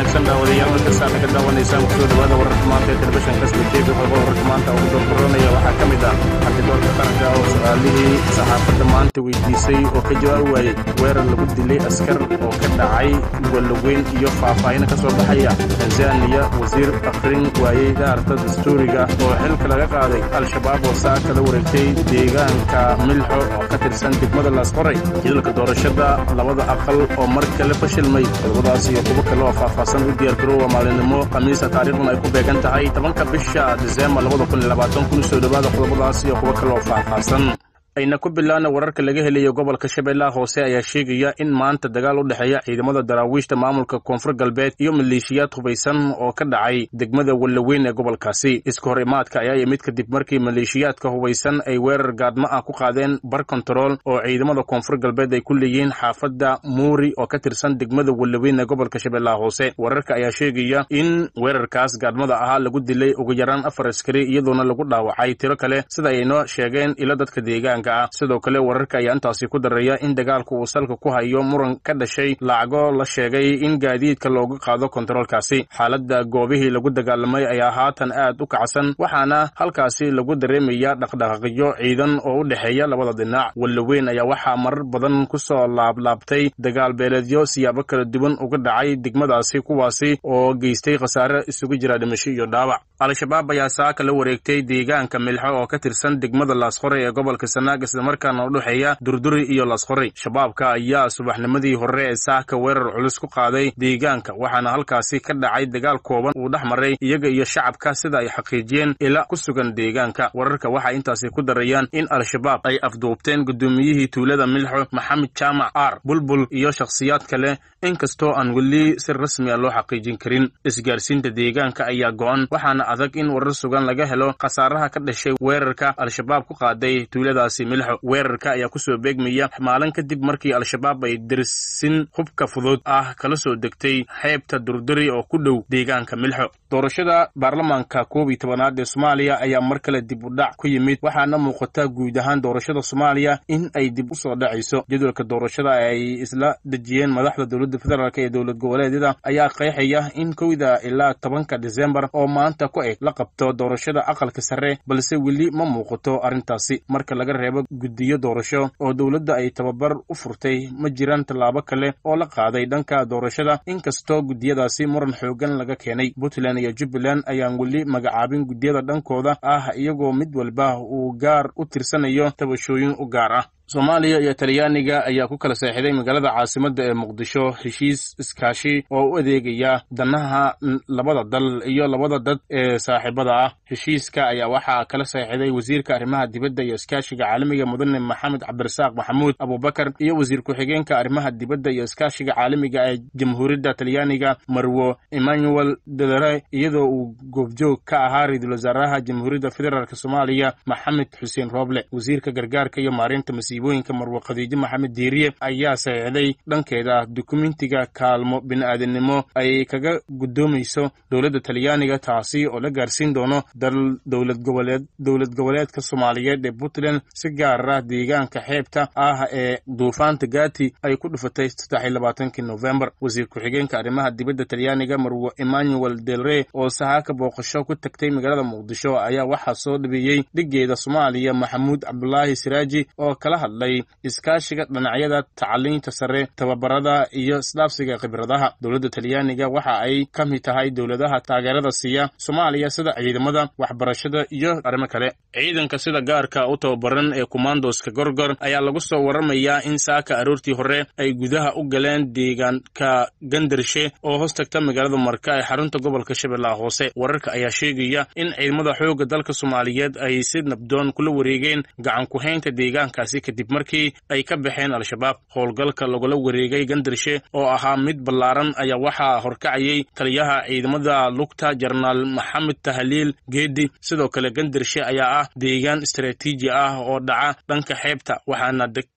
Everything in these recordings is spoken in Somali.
wanaagsan daawadayaal markastaa naga daawanaysaan kusoo dhawaada wararka maanta ee telefishanka sbtv xogo wararka maanta ugu doorkoronaya waxaa ka mid ah xantidoorka qaranka oo su-aalihii saxaafadda maanta weydiisay oo ka jawaabi waayey weerar lagu dilay askar oo ka dhacay walaweyn iyo faahfaahin ka soo baxaya tanzaniya wasiir akhrin waayey daarta dastuuriga oo xilka laga qaaday al-shabaab oo saa kala wareegtay deegaanka milxo oo ka tirsan degmada laasqoray jidalka doorashada labada aqal oo mar kale fashilmay qodobadaas iyo kuwo kale oo faahfaahsan u diyaargaroowa maalinimo khamiisa taariikhduna ay ku beegan tahay tobanka bisha diseembar labada kun iyo labaatan kun soo dhowaada qodobadaas iyo kuwo kale oo faahfaahsan ayna ku bilaana wararka laga helayo gobolka shabeellaha hoose ayaa sheegaya in maanta dagaal u dhexeeya ciidamada daraawiishta maamulka koonfur galbeed iyo maleeshiyaad hubaysan oo ka dhacay degmada wallaweyn ee gobolkaasi iska hor imaadka ayaa yimid kadib markii maleeshiyaadka hubaysan ay weerar gaadma ah ku qaadeen bar kontarool oo ciidamada koonfur galbeed ay ku leeyihiin xaafadda muuri oo ka tirsan degmada wallaweyn ee gobolka shabeellaha hoose wararka ayaa sheegaya in weerarkaas gaadmada ahaa lagu dilay ugu yaraan afar askari iyadoona lagu dhaawacay tiro kale sida ay inoo sheegeen ilo dadka deegaanka sidoo kale wararka ayaa intaasi ku daraya in dagaalku uu salka ku hayo muran ka dhashay lacago la sheegay in gaadiidka looga qaado kontaroolkaasi xaaladda goobihii lagu dagaalamay ayaa haatan aad u kacsan waxaana halkaasi lagu dareemaya dhaqdhaqaaqyo ciidan oo u dhexeeya labada dhinac wallaweyn ayaa waxaa marar badan ku soo laablaabtay dagaal beeleedyo siyaabo kala duwan uga dhacay degmadaasi kuwaasi oo geystay khasaare isugu jira dhimasho iyo dhaawac al-shabaab ayaa saaka la wareegtay deegaanka milxo oo ka tirsan degmada laasqoray ee gobolka sanaag islamarkaana u dhexeeya durduri iyo laasqoray shabaabka ayaa subaxnimadii hore ee saaka weerar culus ku qaaday deegaanka waxaana halkaasi ka dhacay dagaal kooban uu dhex maray iyaga iyo shacabka sida ay xaqiijiyeen ila ku sugan deegaanka wararka waxay intaasi ku darayaan in al-shabaab ay afduubteen gudoomiyihii tuulada milxo maxamed jaamac aar bulbul iyo shakhsiyaad kale inkastoo aan weli si rasmi a loo xaqiijin karin isgaarsiinta deegaanka ayaa go-an waxaana adag in warar sugan laga helo khasaaraha ka dhashay weerarka al-shabaab ku qaaday tuuladaasi milxo weerarka ayaa kusoo beegmaya maalin kadib markii al-shabaab ay dersin hubka fudud ah kala soo degtay xeebta durduri oo ku dhow deegaanka milxo doorashada baarlamaanka koob iyo tobanaad ee soomaaliya ayaa mar kale dib u dhac ku yimid waxaana muuqata guud ahaan doorashada soomaaliya in ay dib u soo dhacayso jadwalka doorashada ay isla dejiyeen madaxda dowladda federaalk ee dowlad goboleedyada ayaa qeexaya in kowda ilaa tobanka disembar oo maanta ku eg la qabto doorashada aqalka sare balse weli ma muuqato arrintaasi marka laga reebo guddiyo doorasho oo dowladda ay tababar u furtay ma jiraan tallaabo kale oo la qaaday dhanka doorashada inkastoo guddiyadaasi muran xoogan laga keenay puntland iyo jubbaland ayaan weli magacaabin guddiyada dhankooda ah iyagoo mid walba uu gaar u tirsanayo tabashooyin u gaar ah soomaaliya iyo talyaaniga ayaa ku kala seexiday magaalada caasimadda ee muqdisho heshiis iskaashi oo u adeegaya danaha labada dal iyo labada dad ee saaxiibada ah heshiiska ayaa waxaa kala seexiday wasiirka arrimaha dibadda iyo iskaashiga caalamiga mudane maxamed cabdirasaaq maxamuud abubakar iyo wasiir ku-xigeenka arrimaha dibadda iyo iskaashiga caalamiga ee jamhuuriyadda talyaaniga marwo emmanuel delere iyadoo uu goobjoog ka ahaa ra-iisul wasaaraha jamhuuriyadda federaalk soomaaliya maxamed xuseen rooble wasiirka gargaarka iyo maarinta masiibooyinka marwo khadiijo maxamed diiriye ayaa saxiixday dhankeeda dukumentiga kaalmo bini-aadamnimo ay kaga guddoomayso dowladda talyaaniga taasi oo la gaarsiin doono dal dowlad goboleed dowlad goboleedka soomaaliyeed ee puntland si gaar ah deegaanka xeebta ah ee duufaanta gati ay ku dhufatay saddex iyo labaatankii novembar wasiir ku-xigeenka arrimaha dibadda talyaaniga marwo emmanuel delre oo sahaaka booqasho ku tagtay magaalada muqdisho ayaa waxaa soo dhabeeyey dhigeeda soomaaliya maxamuud cabdulaahi siraaji oo kala hadlay iskaashiga dhinacyada tacaliinta sare tababarada iyo isdhaafsiga khibradaha dowladda talyaaniga waxa ay ka mid tahay dowladaha taageerada siiya soomaaliya sida ciidamada waxbarashada iyo arrimo kale ciidanka sida gaarka u tababaran ee kumandoska gorgor ayaa lagu soo waramayaa in saaka aroortii hore ay gudaha u galeen deegaanka gandarshe oo hoos tagta magaalada marka ee xarunta gobolka shabeellaha hoose wararka ayaa sheegaya in ciidamada xoogga dalka soomaaliyeed ay si nabdoon kula wareegeen gacan ku-haynta deegaankaasi kadib markii ay ka baxeen al-shabaab howlgalka lagula wareegay gandarshe oo ahaa mid ballaaran ayaa waxaa horkacayay taliyaha ciidamada lugta jenaraal maxamed tahliil geedi sidoo kale gandarshe ayaa ah deegaan istaraatiiji ah oo dhaca dhanka xeebta waxaana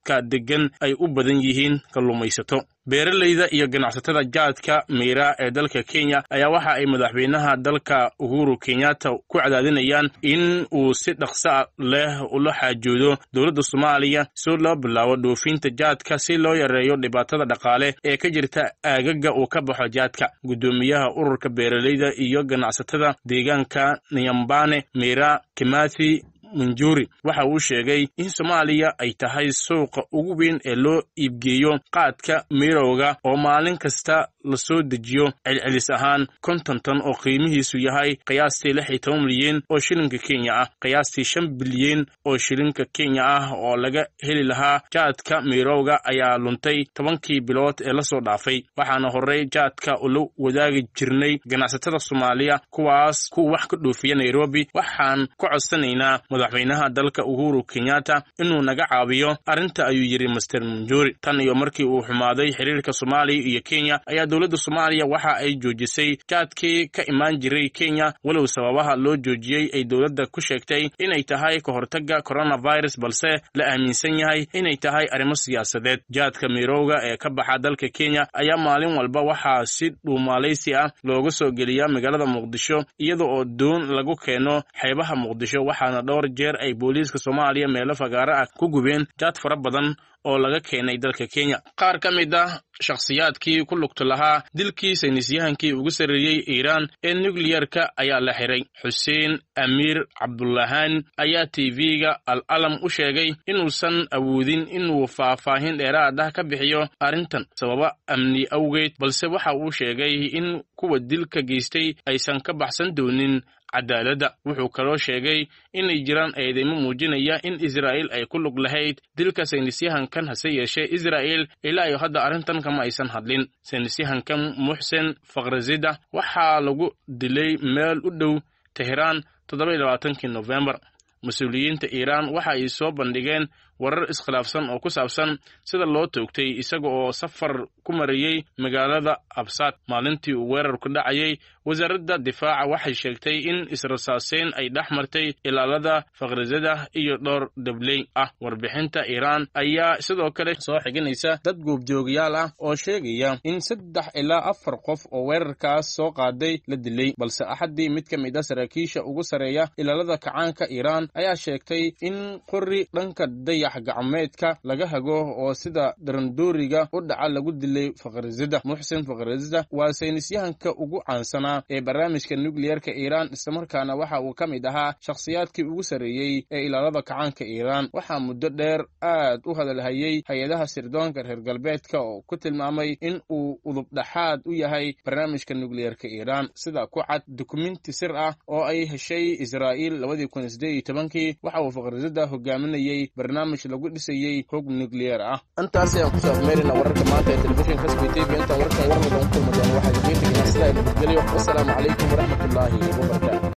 dadka deggan ay u badan yihiin kalluumaysato beeralayda iyo ganacsatada jaadka miira ee dalka kenya ayaa waxa ay madaxweynaha dalka uhuru kenyatta ku cadaadinayaan in uu si dhaqsa leh ula xaajoodo dowladda soomaaliya si loo bilaabo dhoofinta jaadka si loo yareeyo dhibaatada dhaqaale ee ka jirta aagaga uu ka baxo jaadka guddoomiyaha ururka beeralayda iyo ganacsatada deegaanka nyambane miira kimathi munjuri waxa uu sheegay in soomaaliya ay tahay suuqa ugu weyn ee loo iibgeeyo qaadka mirowga oo maalin kasta la soo dejiyo celcelis ahaan konton tan oo qiimihiisu yahay qiyaastii lix iyo toban milyan oo shilinka kenya ah qiyaastii shan bilyan oo shilinka kenya ah oo laga heli lahaa jaadka mirowga ayaa luntay tobankii bilood ee lasoo dhaafay waxaana horey jaadka ula wadaagi jirnay ganacsatada soomaaliya kuwaas kuwa wax ka dhoofiya nairobi waxaan ka codsanaynaa madaxweynaha dalka uhuru kenyatta inuu naga caawiyo arrinta ayuu yidhi master munjuri tan iyo markii uu xumaaday xiriirka soomaaliya iyo kenya ayaa dowladda soomaaliya waxa ay joojisay jaadkii ka imaan jiray kenya walow sababaha loo joojiyey ay dowladda ku sheegtay inay tahay ka hortagga coronavirus balse la aaminsan yahay inay tahay arrimo siyaasadeed jaadka mirowga ee ka baxa dalka kenya ayaa maalin walba waxaa si dhuumaalaysi ah looga soo geliyaa magaalada muqdisho iyada oo doon lagu keeno xeebaha muqdisho waxaana dhowr jeer ay booliiska soomaaliya meelo fagaaro ah ku gubeen jaad fara badan oo laga keenay dalka kenya qaar ka mid ah shakhsiyaadkii ku lugta lahaa dilkii saynisyahankii ugu sarreeyey iiraan ee nukliyerka ayaa la xiray xuseen amiir cabdulahaan ayaa tv-ga al alam u sheegay inuusan awoodin inuu faahfaahin dheeraad ah ka bixiyo arrintan sababa amni awgeed balse waxa uu sheegay in kuwa dilka geystay aysan ka baxsan doonin cadaaladda wuxuu kaloo sheegay inay jiraan eedeymo muujinaya in israa'il ay ku lug lahayd dilka saynisyahankan hase yeeshee israa'il ilaa iyo hadda arrintan kama aysan hadlin saynisyahankan muxsen fakhrazida waxaa lagu dilay meel u dhow teheraan toddoba labaatankii nofembar mas-uuliyiinta iiraan waxa ay soo bandhigeen warar iskhilaafsan oo ku saabsan sida loo toogtay isaga oo safar ku marayey magaalada absaad maalintii uu weerarku dhacayay wasaaradda difaaca waxay sheegtay in israsaaseyn ay dhex martay ilaalada fakhrizada iyo dhowr dabley ah warbixinta iiraan ayaa sidoo kale soo xiginaysa dad goobjoogayaal ah oo sheegaya in saddex ilaa afar qof oo weerarkaas soo qaaday la dilay balse axaddii mid ka mid a saraakiisha ugu sarreeya ilaalada kacaanka iiraan ayaa sheegtay in qori dhanka dayax gacmeedka laga hago oo sida darandooriga u dhaca lagu dilay fakhrizada muxsen fakhrizada waa saynisyahanka ugu caansanaa ee barnaamijka nukliyerka iiraan islamarkaana waxa uu ka mid ahaa shakhsiyaadkii ugu sarreeyey ee ilaalada kacaanka iiraan waxaa muddo dheer aad u hadalhayey hay-adaha sirdoonka reer galbeedka oo ku tilmaamay in uu udubdhaxaad u yahay barnaamijka nukliyerka iiraan sida ku cad dukumenti sir ah oo ay heshay israa'iil labadii kun sideed iyo tobankii waxa uu fakhrizada hogaaminayey barnaamij lagu dhisayey hog nukliyer ah intaas ayaan kusoo afmeerina wararka maanta ee telefishinka sb t v intaan warkan warmada u kulma doona waxaa idiin tegnaa sidaa nabadgelyo wasalaamu calaykum waraxmatullaahi wabarakaatu